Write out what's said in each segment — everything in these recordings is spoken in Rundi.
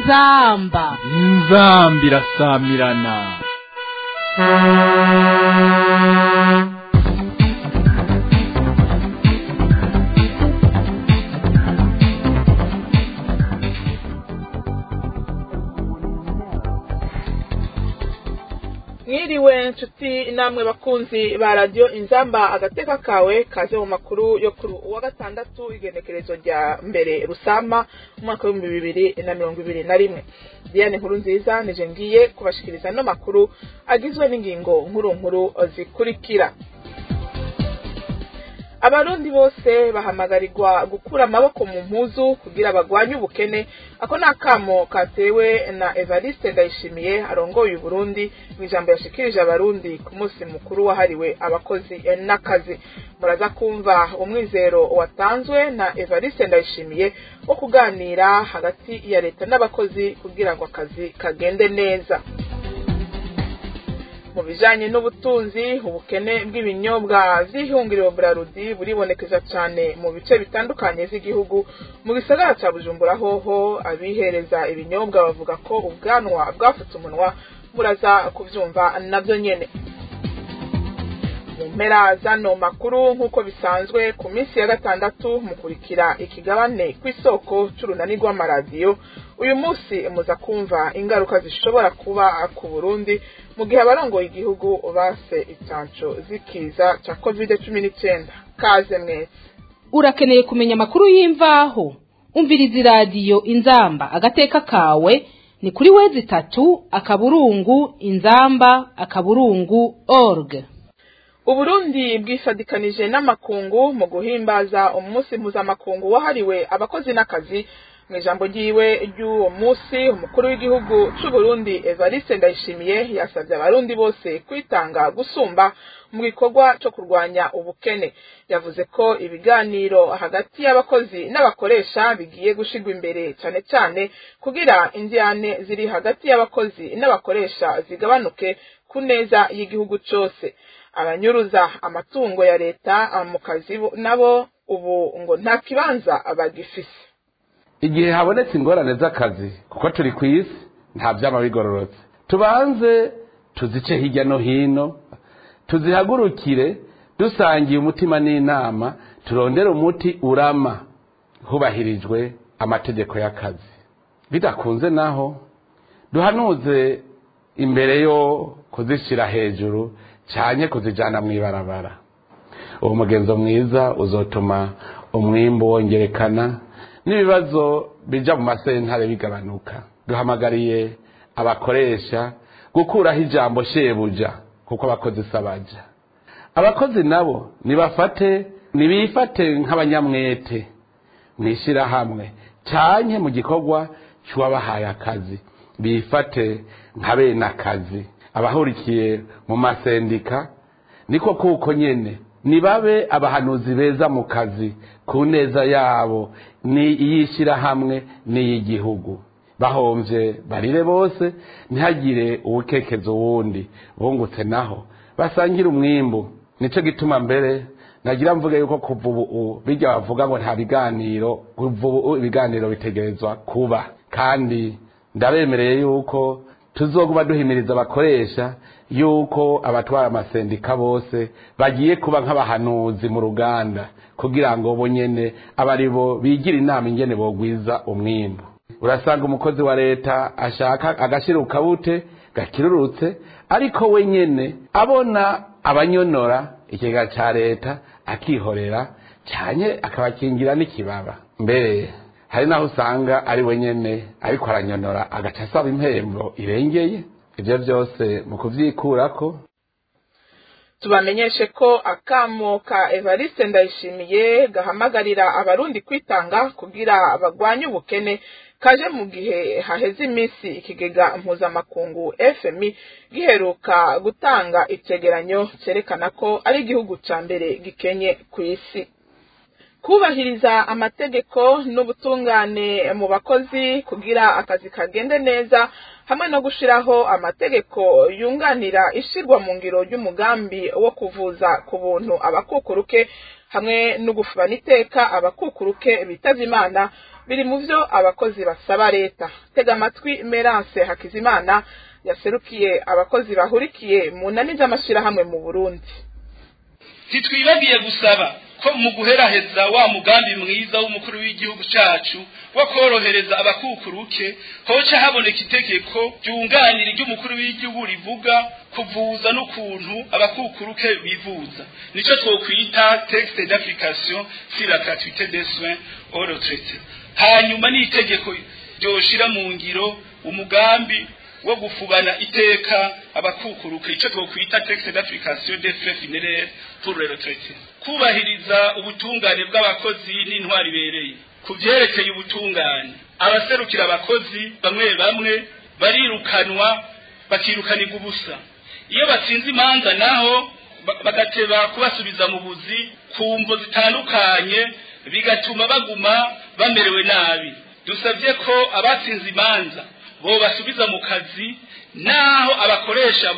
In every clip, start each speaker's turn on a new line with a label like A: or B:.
A: inzamba
B: inzamba irasamirana
C: mwiriwe nshuti namwe bakunzi ba radiyo inzamba agateka kawe kaze mu makuru yo kuri uwa gatandatu igenekerezo rya mbere rusama umwaka w'ibihumbi bibiri na mirongo ibiri na rimwe diane nkuru nziza nije ngiye kubashikiriza ano makuru agizwe n'ingingo nkuru nkuru zikurikira abarundi bose bahamagarirwa gukura amaboko mu mpuzu kugira bagwanye ubukene ako ni akamo katewe na evariste ndayishimiye arongoye uburundi mu ijambo yashikirije abarundi ku munsi mukuru wahariwe abakozi n'akazi muraza kumva umwizero watanzwe na evariste ndayishimiye wo kuganira hagati ya leta n'abakozi kugira ngo akazi kagende neza mu bijanye n'ubutunzi ubukene bw'ibinyobwa vy'ihunguriro burarudi buribonekeza cane mu bice bitandukanye vy'igihugu mu gisagara ca bujumbura hoho abihereza ibinyobwa bavuga ko ubwanwa bwafutse umunwa muraza kuvyumva navyo nyene mu mpera zano makuru nk'uko bisanzwe ku minsi ya gatandatu mukurikira ikigabane kw'isoko c'urunani rw'amaradiyo uyu munsi muza kumva ingaruka zishobora kuba ku burundi mu gihe abarongoye igihugu base icanco z'ikiza ca covid cumi n'icenda kaze mwese
A: urakeneye kumenya amakuru y'imvaho umviriza iradiyo inzamba agateka kawe ni kuri wezi itatu akaburungu inzamba akaburungu org
C: uburundi bwifadikanije n'amakungu mu guhimbaza umunsi mpuzamakungu wahariwe abakozi n'akazi mu ijambo ryiwe ry'uwo munsi umukuru w'igihugu c'uburundi evariste ndayishimiye yasabye abarundi bose kwitanga gusumba mu gikorwa co kurwanya ubukene yavuze ko ibiganiro hagati y'abakozi n'abakoresha bigiye gushirwa imbere cane cane kugira indyane ziri hagati y'abakozi n'abakoresha zigabanuke ku neza y'igihugu cose abanyuruza amatungo ya leta mu kazi nabo ubu ngo nta kibanza bagifise
D: igihe habonetse ingorane z'akazi kuko turi ku isi nta byaba bigororotse tubanze tuzice hirya no hino tuzihagurukire dusangiye umutima n'inama turondere umuti urama hubahirijwe amategeko y'akazi bidakunze naho duhanuze imbere yo kuzishyira hejuru cyane kuzijyana mu ibarabara uwo mugenzo mwiza uzotuma umwimbu wongerekana n'ibibazo bija mu masentare bigabanuka duhamagariye abakoresha gukuraho ijambo shebuja kuko abakozi sabaja abakozi nabo nibafate nibifate nk'abanyamwete mw'ishyirahamwe canke mu gikorwa c'uwabahaye akazi bifate nka bene akazi abahurikiye mu masendika niko kuko nyene nibabe abahanuzi beza mu kazi ku neza yabo ni iy'ishyirahamwe n'iy'igihugu bahomvye barire bose ntihagire uwukekezo wundi bungutse naho basangire umwimbu nico gituma mbere nagira mvuge yuko kuva ubu bijya bavuga ngo nta biganiro kuva ubu ibiganiro bitegerezwa kuba kandi ndabemereye yuko tuzoguma duhimiriza abakoresha yuko abatwara amasendika bose bagiye kuba nk'abahanuzi mu ruganda kugira ngo bo nyene abari bo bigira inama ingene bogwiza umwimbu urasanga umukozi wa leta ashaka agashira ukabute gakirurutse ariko we nyene abona abanyonora ikigega ca leta akihorera cyane akabakingira n'ikibaba mbere hari naho usanga ari we nyene ariko aranyonora agaca asaba impembo irengeye ibyo byose mu kuvyikurako
C: tubamenyeshe ko akamo ka evariste ndayishimiye gahamagarira abarundi kwitanga kugira bagwanye ubukene kaje mu gihe haheze iminsi ikigega mpuzamakungu fmi giheruka gutanga icegeranyo cerekana ko ari igihugu ca mbere gikenye ku isi kubahiriza amategeko n'ubutungane mu bakozi kugira akazi kagende neza hamwe no gushiraho amategeko yunganira ishirwa mu ngiro ry'umugambi wo kuvuza ku buntu abakukuruke hamwe no gufubana iteka abakukuruke bitavye imana biri mu vyo abakozi basaba leta tega amatwi Merance Hakizimana yaserukiye abakozi bahurikiye mu nani z'amashirahamwe mu Burundi
E: ntitwibagiye gusaba ko mu guheraheza wa mugambi mwiza w'umukuru w'igihugu cacu wo korohereza abakukuruke hoca haboneka itegeko ryunganira iry'umukuru w'igihugu rivuga kuvuza n'ukuntu abakukuruke bivuza nico twokwita texte d'application sur la gratuité des soins au retraité hanyuma n'itegeko ryoshira mu ngiro umugambi wo gufubana iteka abakukuruka ico twokwita texte d'application des frais funéraires pour les retraités kubahiriza ubutungane bw'abakozi n'intwari ibereye ku vyerekeye ubutungane abaserukira abakozi bamwe bamwe barirukanwa bakirukanirwa ubusa iyo batsinze imanza naho bagateba kubasubiza mu buzi ku mvo zitandukanye bigatuma baguma bamerewe nabi dusabye ko abatsinze imanza bo basubiza mu kazi naho abakoresha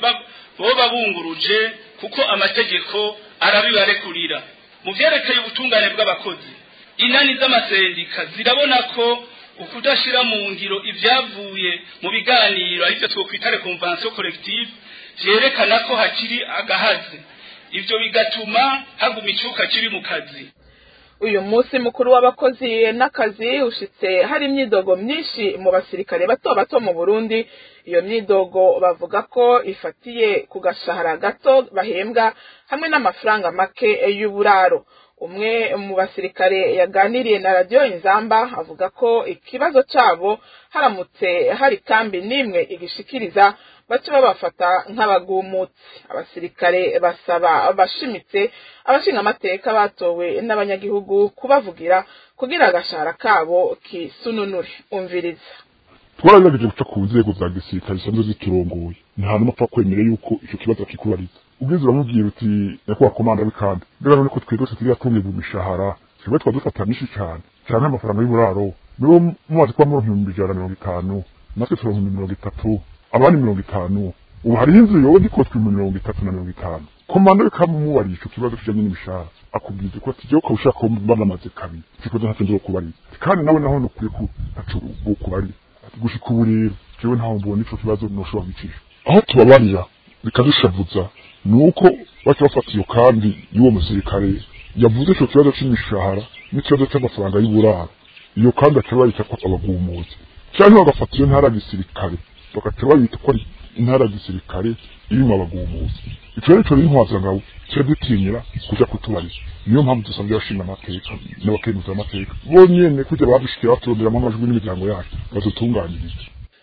E: boba bunguruje kuko amategeko arabibarekurira mu vyerekeye ubutungane bw'abakozi inani z'amasendika zirabona ko ukudashira mu ngiro ivyavuye mu biganiro arivyo twokwita reconvention collective vyerekana ko hakiri agahaze ivyo bigatuma haguma icuka kiri mu kazi
C: uyu munsi mukuru w'abakozi n'akazi ushitse hari imyidogo myinshi mu basirikare bato bato mu Burundi iyo myidogo bavuga ko ifatiye ku gashahara gato bahembwa hamwe n'amafaranga make y'uburaro umwe mu basirikare yaganiriye na radiyo inzamba avuga ko ikibazo cyabo haramutse hari kambi n'imwe igishikiriza baca babafata nk'abagumutsi abasirikare basaba bashimitse abashinga amateka batowe n'abanyagihugu kubavugira kugira agashahara kabo kisununure umviriza
F: twaragerageje guca ku nzego za gisirikare zisanzwe ziturongoye nta n'umwe apfa kwemera yuko icyo kibazo akikubariza ubwiza uramubwira uti nyakubahwa komanda w'ikandi mbega none ko twebwe turiya tungirwa imishahara twebwe twa dufata myinshi cyane cyane amafaranga y'uburaro nibo mumaze kuba muri ibihumbi ijana na mirongo itanu natwe turonka ibihumbi mirongo itatu abandi mirongo itanu ubu hariho inzu yowe gikotwe mu mirongo itatu na mirongo itanu komanda w'ikandi umubariye ico kibazo kijanye n'imishahara akubwiza ko ati jewe ukaba ushaka ko banamaze kabiri ico kibazo ntacyo nzokubariza kandi nawe naho nukwiye ko ntaco bokubariza gushika ubu rero jewe ntaho mbona ico kibazo noshobora kwicisha aho tubabarira bikadushavuza nuko baca bafata iyo kambi y'uwo musirikare yavuze ico kibazo c'imishahara n'ikibazo c'amafaranga y'uburaro iyo kambi aca bayita ko abagumuzi canke bagafata iyo ntara ya gisirikare bagaca bayita ko ari intara ya gisirikare irimo abagumuzi ico rero ico n'intwazangabo kiba dutinyira kuja kutubariza niyo mpamvu dusabye abashinga amateka n'abakenuza amateka bonyene kujya badushikira baturonderamo amajwi n'imiryango yacu badutunganiriza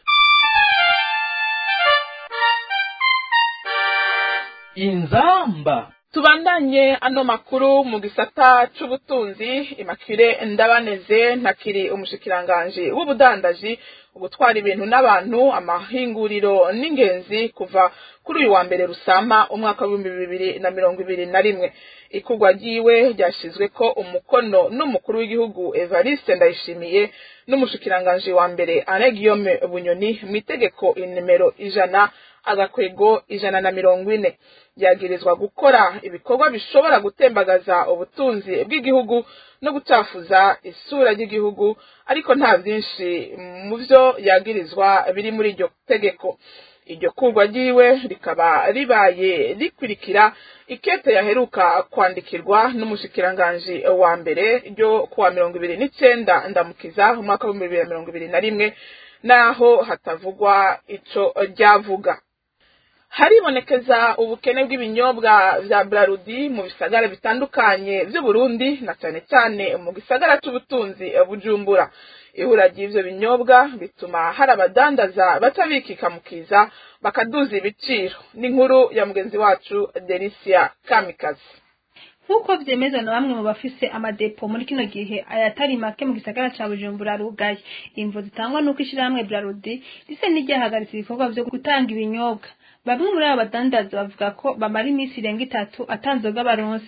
B: inzamba
C: tubandanye ano makuru mu gisata c'ubutunzi imakire ndabaneze ntakiri umushikiranganji w'ubudandaji ugutwara ibintu n'abantu amahinguriro n'ingenzi kuva kuri uyu wa mbere rusama umwaka w'ibihumbi bibiri na mirongo ibiri na rimwe ikugwa ryiwe ryashizwe ko umukono n'umukuru w'igihugu evariste ndayishimiye n'umushikiranganji wa mbere ane guillaume bunyoni mu itegeko inimero ijana agakwego ijana na mirongo ine yagirizwa gukora ibikorwa bishobora gutembagaza ubutunzi bw'igihugu no gucafuza isura ry'igihugu ariko nta byinshi mu byo yagirizwa biri muri iryo tegeko iryo kurwa ryiwe rikaba ribaye rikurikira ikete yaheruka kwandikirwa n'umushikiranganji wa mbere ryo kuwa mirongo ibiri n'icenda ndamukiza umwaka w'ibihumbi bibiri na mirongo ibiri na rimwe naho hatavugwa ico ryavuga haribonekeza ubukene bw'ibinyobwa vya Brarudi mu bisagara bitandukanye vy'Uburundi na cyane cyane mu gisagara c'ubutunzi Bujumbura ihura ry'ivyo binyobwa bituma hari abadandaza baca bikikamukiza bakaduza ibiciro n'inkuru ya mugenzi wacu Delicia Kamikazi
G: nk'uko vyemezwa na bamwe mu bafise amadepo muri kino gihe ayatari make mu gisagara ca Bujumbura arugaye imvo zitangwa n'uko ishirahamwe Brarudi rise n'iryahagaritse ibikorwa vyo gutanga ibinyobwa bamwe muri abo badandaza bavuga ko bamara iminsi irenga itatu atanzoga baronse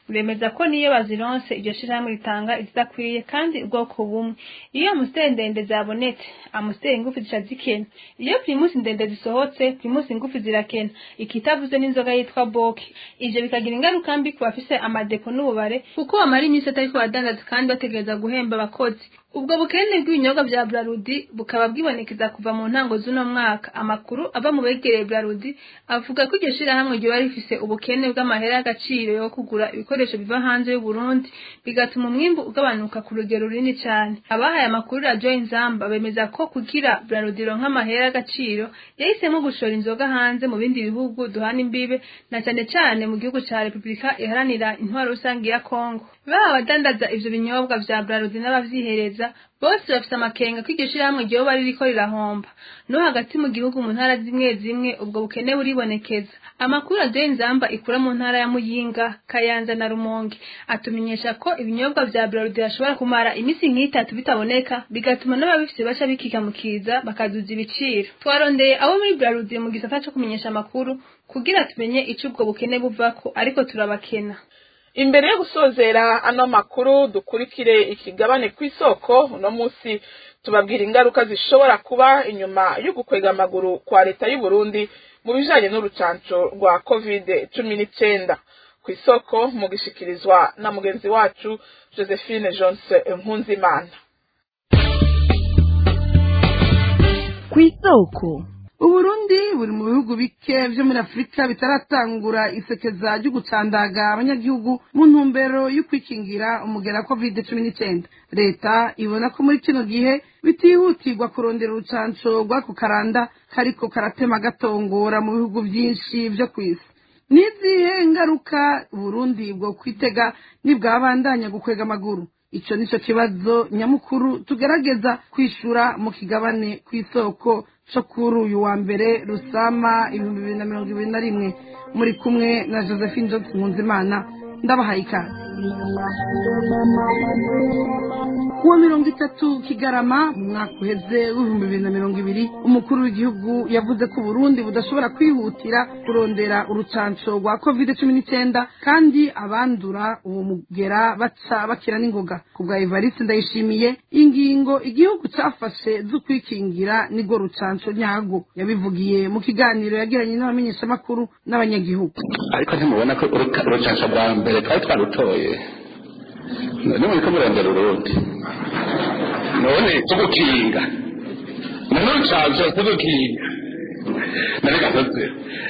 G: buremeza ko niyo bazironse iryo shirahamwe ritanga izidakwiye kandi ubwoko bumwe iyo amusiteri ndende zabonetse amusiteri ingufu zica zikena iyo primusi ndende zisohotse primusi ingufu zirakena ikitavuze n'inzoga yitwa boki ivyo bikagira ingaruka mbi ku bafise amadepo n'ububare kuko bamara iminsi atariko badandaza kandi bategereza guhemba abakozi ubwo bukene bw'ibinyobwa vya Brarudi bukaba bwibonekeza kuva mu ntango z'uno mwaka amakuru ava mu begereye Brarudi avuga ko iryo shirahamwe ryoba rifise ubukene bw'amahera y'agaciro yo kugura ibikoresho biva hanze y'u Burundi bigatuma umwimbu ugabanuka ku rugero runini cyane abahaye amakuru radio Inzamba bemeza ko kugira Brarudi ronka amahera y'agaciro yahisemo gushora inzoga hanze mu bindi bihugu duhana imbibe na cyane cyane mu gihugu ca Republika iharanira intwaro rusange ya Kongo baba abadandaza ivyo binyobwa vya Brarudi n'abavyihereza bose bafise amakenga ko iryo shirahamwe ryoba ririko rirahomba no hagati mu gihugu mu ntara zimwe zimwe ubwo bukene buribonekeza amakuru aduye nzamba ikura mu ntara ya muyinga kayanza na rumonge atumenyesha ko ibinyobwa vya braludi bashobora kumara iminsi nk'itatu bitaboneka bigatuma n'ababifise baca bikikamukiza bakaduza ibiciro twarondeye abo muri braludi mu gisata co kumenyesha amakuru kugira tumenye ico ubwo bukene buvako ariko turabakena
C: imbere yo gusozera ano makuru dukurikire ikigabane ku isoko uno munsi tubabwira ingaruka zishobora kuba inyuma yo gukwega amaguru kwa leta y'u Burundi mu bijanye n'urucanco rwa covid cumi n'icyenda ku isoko mu gishikirizwa na mugenzi wacu josephine jones nkunzimana
H: ku isoko uburundi buri mu bihugu bike vyo muri afurika bitaratangura isekeza ryo gucandaga abanyagihugu mu ntumbero yo kwikingira umugera covid cumi n'icyenda leta ibona ko muri kino gihe bitihutirwa kurondera urucanco rw'ako karanda kariko karatema gatongora mu bihugu vyinshi vyo kw'isi n'izihe ngaruka uburundi bwo kwitega nibwabandanya gukwega amaguru ico nico kibazo nyamukuru tugerageza kwishura mu kigabane kw'isoko co kuri uyu wa mbere rusama ibihumbi bibiri na mirongo ibiri na rimwe muri kumwe na josephine johnson nkunzimana ndabahaye ikaze kuwa mirongo itatu kigarama mu mwaka uheze w'ibihumbi bibiri na mirongo ibiri umukuru w'igihugu yavuze ko uburundi budashobora kwihutira kurondera urucanco rwa covid cumi n'icyenda kandi abandura uwo mugera baca bakira n'ingoga ku bwa evariste ndayishimiye ingingo igihugu cafashe zo kwikingira nirwo rucanco nyago yabivugiye mu kiganiro yagiranye n'abamenyeshamakuru n'abanyagihugu
I: ariko ntimubona ko urucanco rwa mbere twari twarutoye none muri ko murondera urundi none tugukinga none urucanco tugukinga none gasoze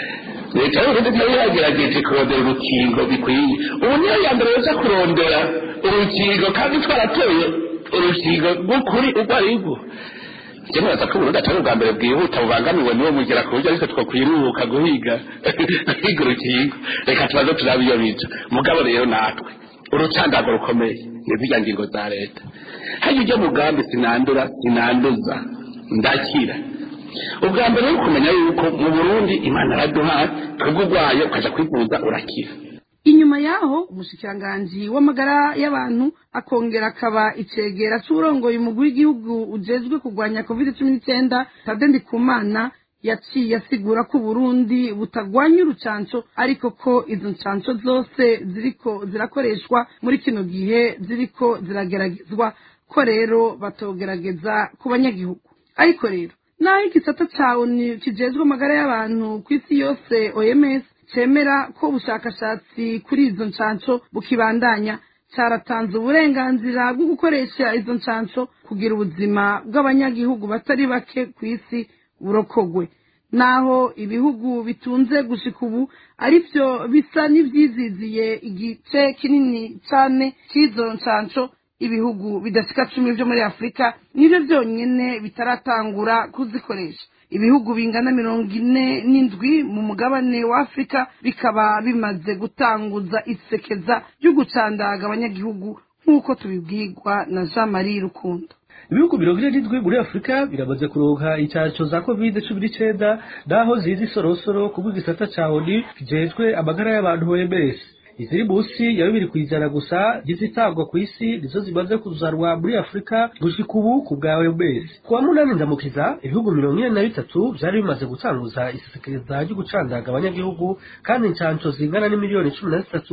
I: leta y'uburundi nayo yagerageje kurondera urukingo bikwiye ubu niyo ya mbere yoza kurondera urukingo kandi twaratoye urukingo rw'ukuri urwo ari rwo njye muraza ko uburundi atari ubwa mbere bwihuta bubangamiwe niwo mugera ku buryo ariko twakwiruhuka guhiga guhiga urukingo reka tubaze turabe iyo bica mugabo rero natwe urucandago rukomeye ni zirya ngingo za leta hajya ujya mugambi sinandura sinanduza ndakira ubwa mbere ni ukumenya yuko mu burundi imana araduhaye twebwe urwaye ukaja kwivuza urakira
H: inyuma yaho umushikiranganji w'amagara y'abantu akongera akaba icegera c'uburongoye umugwi w'igihugu ujejwe kurwanya covid cumi n'icyenda tade ndikumana yaciye asigura ko uburundi butagwanya urucanco ariko ko izo ncanco zose ziriko zirakoreshwa muri kino gihe ziriko zirageragezwa ko rero batogerageza ku banyagihugu ariko rero naho igisata ca onu kijejwe amagara y'abantu ku isi yose oms cemera ko ubushakashatsi kuri izo ncanco bukibandanya cyaratanze uburenganzira bwo gukoresha izo ncanco kugira ubuzima bw'abanyagihugu batari bake ku isi burokogwe naho ibihugu bitunze gushika ubu arivyo bisa n'ivyiziziye igice kinini cane c'izo ncanco ibihugu bidashika cumi vyo muri afurika nivyo vyonyene bitaratangura kuzikoresha ibihugu bingana mirongo ine n'indwi mu mugabane wa afurika bikaba bimaze gutanguza isekeza ryo gucandaga abanyagihugu nk'uko tubibwirwa na jean marie rukundo
J: ibihugu mirongo ine n'indwi muri afurika biramaze kuronka incanco za covid cumi n'icenda naho zizi sorosoro kubwo igisata ca oni kijejwe amagara y'abantu oms iziri munsi ya bibiri kw'ijana gusa zizitangwa ku isi nizo zimaze kuzanwa muri afurika gushika ubu ku bwa oms ku wa munani ndamukiza ibihugu mirongo ine na bitatu vyari bimaze gutanguza isekeza ryo gucandaga abanyagihugu kandi incanco zingana n'imiliyoni cumi na zitatu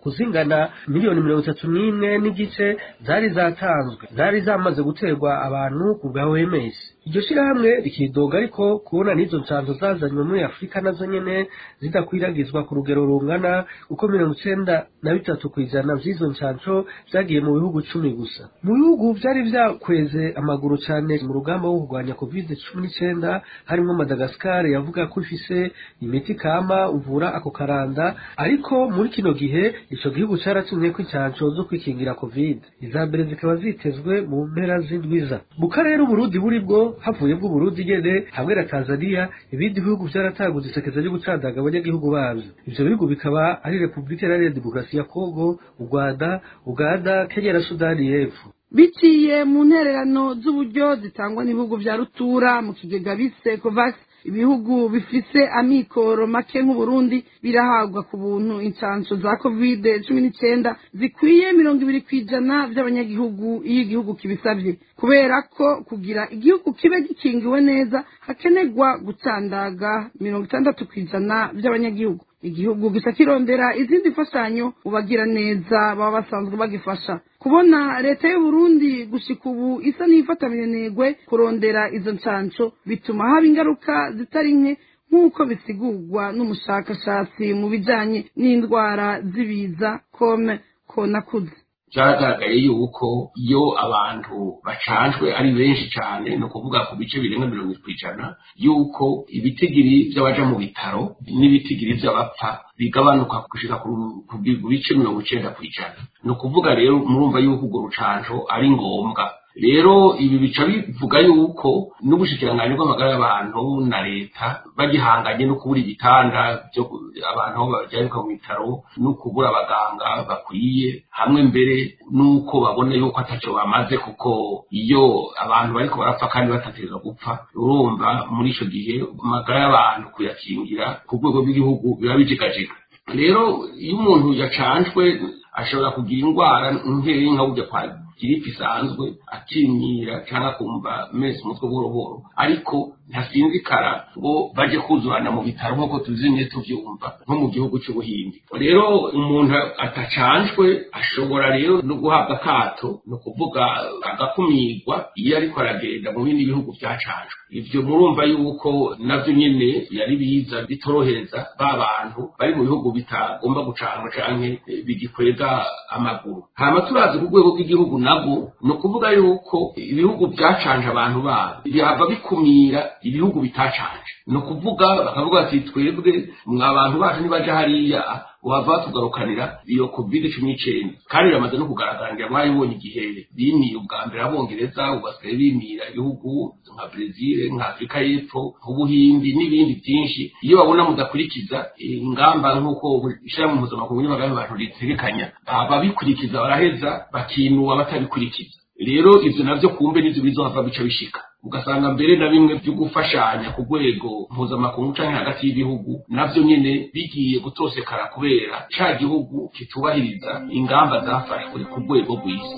J: kuzingana miliyoni mirongo itatu n'imwe n'igice zari zatanzwe zari zamaze guterwa abantu ku bwa OMS iryo shirahamwe rikidoga ariko kubona n'izo ncanzo zazanywe muri afurika nazo nyene zidakwiragizwa ku rugero rungana kuko mirongo icenda na bitatu kw'ijana vy'izo ncanco vyagiye mu bihugu cumi gusa mu bihugu vyari vyakweze amaguru cane mu rugamba rwo kurwanya covid cumi n'icenda harimwo madagasikari yavuga ko ifise imiti kama uvura ako karanda ariko muri kino gihe ico gihugu caratumyeko incanco zo kwikingira covid iza mbere zikaba zitezwe mu mpera z'indwiza mu karere uburundi buri bwo havuye bw'uburundi nyene hamwe na tanzania ibindi bihugu vyarataguze isekeza ryo gucandaga abanyagihugu bavyo ivyo bihugu bikaba ari repubulika iharanira demokarasi ya kongo u rwanda uganda kenya na sudani y'epfo
H: biciye mu ntererano z'uburyo zitangwa n'ibihugu vya rutura mu kigega bise covax ibihugu bifise amikoro make nk'uburundi birahabwa ku buntu incanco za covid cumi n'icenda zikwiye mirongo ibiri kw'ijana vy'abanyagihugu iyo igihugu kibisavye kubera ko kugira igihugu kibe gikingiwe neza hakenerwa gucandaga mirongo itandatu kw'ijana vy'abanyagihugu igihugu gisa kirondera izindi mfashanyo ubagira neza baba basanzwe bagifasha kubona leta y'uburundi gushika ubu isa n'ifatamirenegwe kurondera izo ncanco bituma haba ingaruka zitari nke nk'uko bisigurwa n'umushakashatsi mu bijanye n'indwara z'ibiza kome konakuze
K: byaragaragaye yuko iyo abantu bacanjwe ari benshi cyane ni ukuvuga ku bice birenga mirongo itatu ijana yuko ibitigiri by'abaja mu bitaro n'ibitigiri by'abapfa bigabanuka gushika ku bice mirongo icenda ku ijana ni ukuvuga rero murumva yuko urwo rucanjo ari ngombwa rero ibi bica bivuga yuko n'ubushikiranganji bw'amagara y'abantu na leta bagihanganye no kubura ibitanda byo abantu aho bajyanika mu bitaro no kubura abaganga bakwiye hamwe mbere n'uko babona yuko ataco bamaze kuko iyo abantu bariko barapfa kandi batategerezwa gupfa urumva muri ico gihe amagara y'abantu kuyakingira ku rwego rw'igihugu biba bijigajega rero iyo umuntu yacanjwe ashobora kugira indwara nkeyi nka burya kwa giripe isanzwe akimyira cyangwa akumva mese umutwe buhoro buhoro ariko ntasinzikara ngo baje kuzurana mu bitaro nk'uko tuzimye tuvyumva nko mu gihugu c'ubuhindi rero umuntu atacanjwe ashobora rero no guhabwa akato ni ukuvuga agakumirwa iyo ariko aragenda mu bindi bihugu vyacanjwe ivyo murumva yuko navyo nyene yari biza bitorohereza ba bantu bari mu bihugu bitagomba gucanwa canke bigikwega amaguru hama turazi ku rwego rw'igihugu nabwo ni ukuvuga yuko ibihugu byacanje abantu babo bihava bikumira ibihugu bitacanje ni ukuvuga bakavuga bati twebwe mwa bantu bacu nibaja hariya wava tugarukanira iyo covid cumi n'icenda kandi biramaze no kugaragara ngira mwabibonye igihe bimiye ubwa mbere abongereza ubu basigaye bimira ibihugu nka brezil nka afurika y'epfo nk'ubuhindi n'ibindi byinshi iyo babona mudakurikiza ingamba nk'uko ishirahamwe mpuzamakungu ry'amagara y'abantu ritegekanya ababikurikiza baraheza bakinuba batabikurikiza rero ivyo navyo kumbe nivyo bizohava bica bishika ugasanga mbere na bimwe byo gufashanya ku rwego mpuzamakungu canke hagati y'ibihugu navyo nyene bigiye gutosekara kubera ca gihugu kitubahiriza ingamba zafashwe ku rwego rw'isi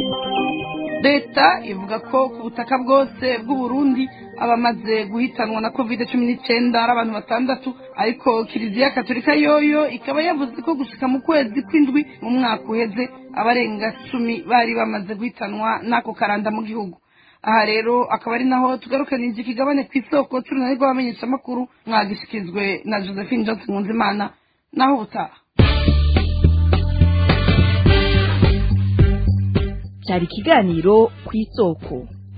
H: leta ivuga ko ku butaka bwose bw'uburundi abamaze guhitanwa na covid cumi n'icyenda ari abantu batandatu ariko kiliziya katolika yoyo ikaba yavuze ko gushika mu kwezi kw'indwi mu mwaka uheze abarenga cumi bari bamaze guhitanwa n'ako karanda mu gihugu aha rero akaba ari naho tugarukanije ikigabane ku isoko turunani rw'abamenyeshamakuru mwagishikirijwe na josephine johnson nkunzimana naho ubutaha
L: cyari ikiganiro ku isoko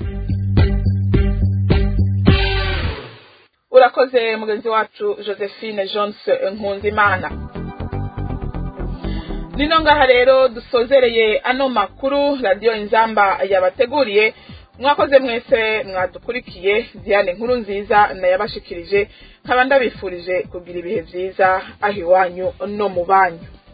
C: urakoze mugenzi wacu josephine jones nkunzimana nino ngaha rero dusozereye ano makuru radiyo inzamba yabateguriye mwakoze mwese mwadukurikiye diane nkuru nziza nayabashikirije nkaba ndabifurije kugira ibihe byiza aho iwanyu no mu banyu